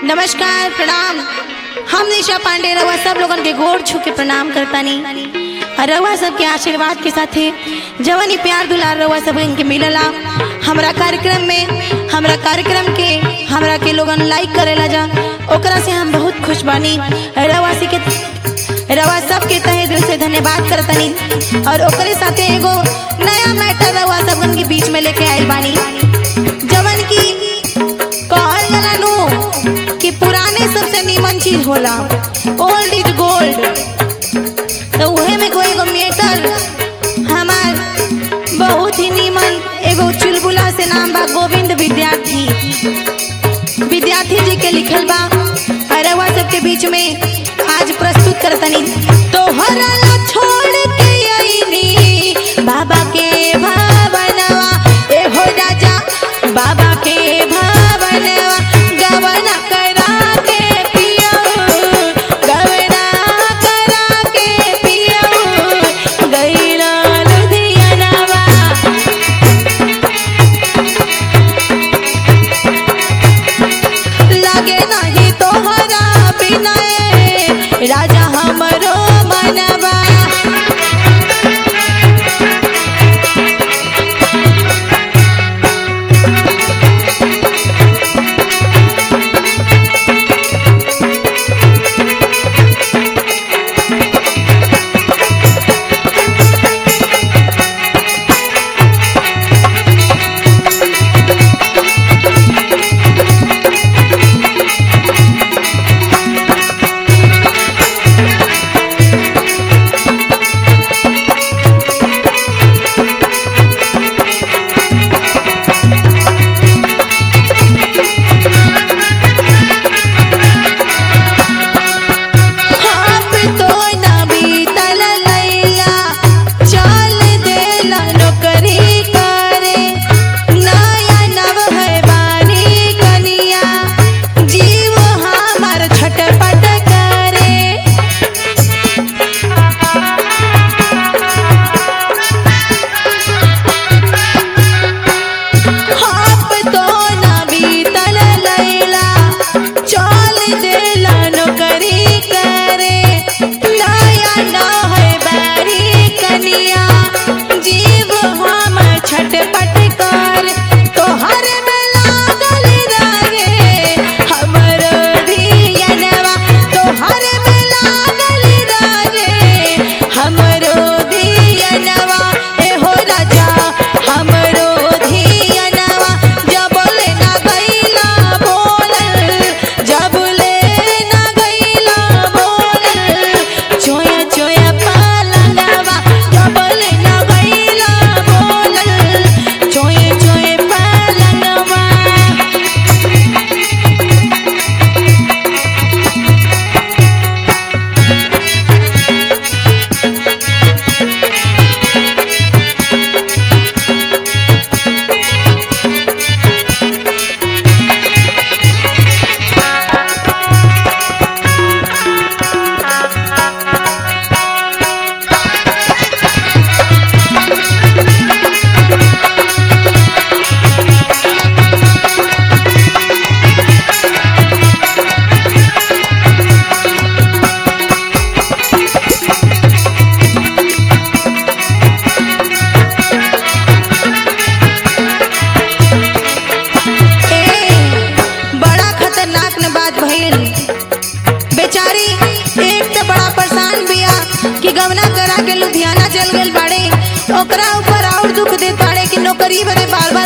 नमस्कार प्रणाम हम निशा पांडे रउआ सब लोगन के गोड़ छू के प्रणाम करतानी और रउआ सबके आशीर्वाद के साथे जवन ही प्यार दुलार रउआ सब के मिलला हमरा कार्यक्रम में हमरा कार्यक्रम के हमरा के लोगन लाइक करेला जा ओकरा से हम बहुत खुश बानी रउआ से के रउआ सबके तहे दिल से धन्यवाद करतानी और ओकरे साथे एगो नया मैटर रउआ सबन के बीच में लेके आइल बानी जवन की कहल जाला नु कि पुराने सबसे नीमन चीज होला ओल्ड इज गोल्ड तो उहे में कोई एगो मेटर हमार बहुत ही नीमन एगो चुलबुला से नाम बा गोविंद विद्यार्थी विद्यार्थी जी के लिखल बा अरवा सबके बीच में आज प्रस्तुत करतनी तोहरा ला छोड़ के आईनी बाबा के भावनवा ए हो राजा बाबा के भावनवा गवना करा के पियो गवना करा के पियो गैरा लुधियानवा लागे नहीं तोहरा बिना ए, राजा हमरो मनवा आप तो ना बीतल लैला चल देला नौकरी करे नया नव है बानी कनिया जीव हमार छटपट करे आप तो ना बीतल लैला चल देला नौकरी करे नया न है बारी कनिया जीव हम छटपट कर तोहर में लागल रहे हमरो धियनवा तोहर में लागल रहे हमरो धियनवा ए हो राजा हमरो धियनवा जब ले ना गईला बोलल जब ले ना गईला बोलल चोया चोया पालनवा जब ले ना गईला बोलल चोया चोया पालनवा ए, बड़ा खतरनाक न बात भइल बेचारी एक तो बड़ा परेशान बिया कि गवना करा के लुधियाना चल गेल बाड़े ओकरा ऊपर और दुख दे पाड़े कि नौकरी बदे बार